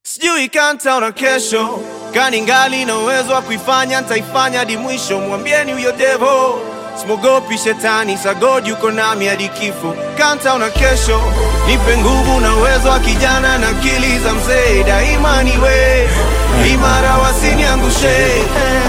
sijui kantaona kesho kani ngali na uwezo wa kuifanya ntaifanya hadi mwisho mwambieni huyo devo simogopi shetani sagod yuko nami hadi kifo kantaona kesho nipe nguvu na uwezo wa kijana na akili za mzee daima niwe imara wasiniangushe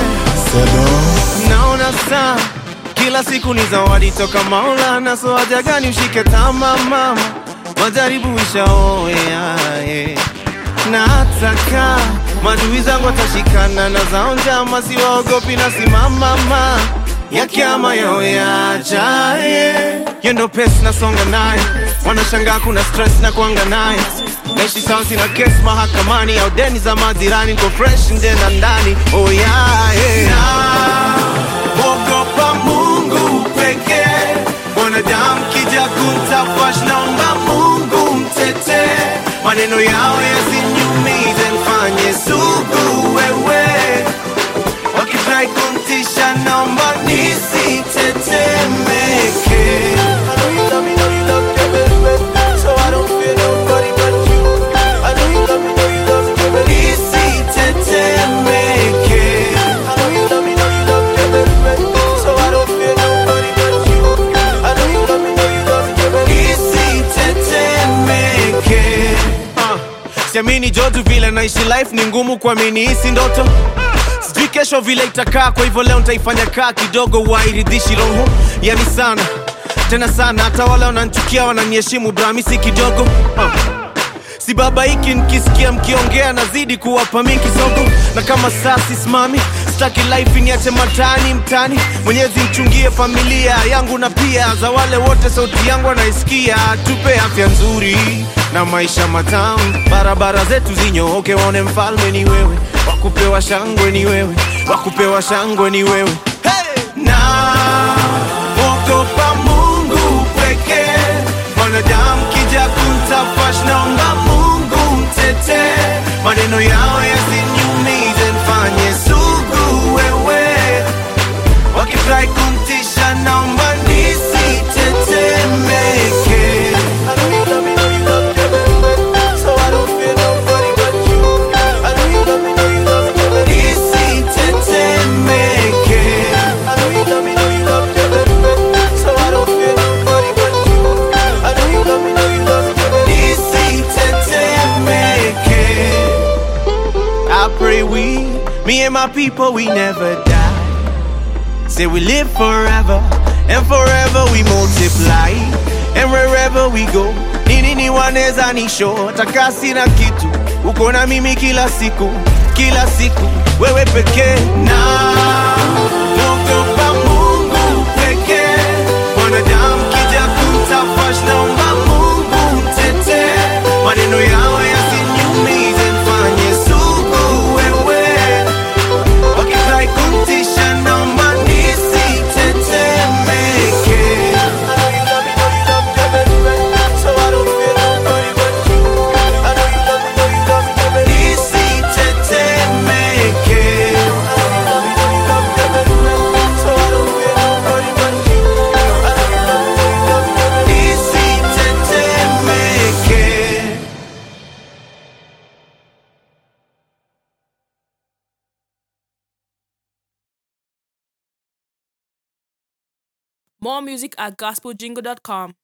naona saa kila siku ni zawadi toka Maulana, so haja gani ushike tama mama, majaribu ishaoea yeah. na hataka madui zangu watashikana na zao njama, siwaogopi na simama ma ya kiama yao yaja yeah. Yo ndo pesi nasonga naye, wanashangaa kuna stress na kuanga naye naishi sawa, sina kesi mahakamani au deni za majirani, niko fresh nje na ndani oh yeah, yeah. Ogopa Mungu pekee, mwanadamu kija kumtafash, naomba Mungu mtete, maneno yao yasiniumize, mfanye sugu wewe, wakitrai kumtisha, naomba nisitetemeke. I know you love me, know you love me, baby, so I don't fear nobody but you. I know you love me, know you love me, baby, nisitetemeke. I know you love me, know you love me, baby, so I don't fear nobody but you. I know you love me, know you love me, baby, nisitetemeke. Ah, Siamini jotu vile naishi life ni ngumu kuamini hisi ndoto sijui kesho vile itakaa kwa hivyo leo nitaifanya kaa kidogo wairidhishi roho yani sana tena sana hata wale wananchukia wananiheshimu brami si kidogo uh. si baba hiki nikisikia mkiongea nazidi kuwapa mi kisogo na kama saa sisimami staki life niache matani mtani mwenyezi mchungie familia yangu na pia za wale wote sauti yangu wanaisikia tupe afya nzuri na maisha matamu barabara zetu zinyooke waone mfalme ni wewe wakupewa shangwe ni wewe wakupewa shangwe ni wewe hey! na ogopa mungu pekee mwanadamu kija kumtafash naomba mungu mtete maneno yao yasiniumize mfanye sugu wewe wakifurahi kumtisha naomba nisitetemeke I know you love me, know you love me, baby, so I don't fear nobody but you. I know you love me, know you love me, baby, nisitetemeke. I know you love me, know you love me, baby, so I don't fear nobody but you. I know you love me, know you love me, baby, nisitetemeke. I pray we, me and my people, we never die. Say we live forever, and forever we multiply, and wherever we go, nini ni waneza nisho, takasi na kitu, uko na mimi kila siku, kila siku, wewe pekee na ogopa Mungu pekee, mwanadamu kija kumtafash, naomba Mungu mtete, maneno yao yasiniumize, mfanye sugu wewe wakifurahi kumtisha naomba nisitetemeke. I know you love me, know you love me, baby, so I don't fear nobody but you. I know you love me, know you love me, baby, nisitetemeke. I know you love me, know you love me, baby, so I don't fear nobody but you. I know you love me, know you love me, baby, nisitetemeke. More music at gospeljingle.com.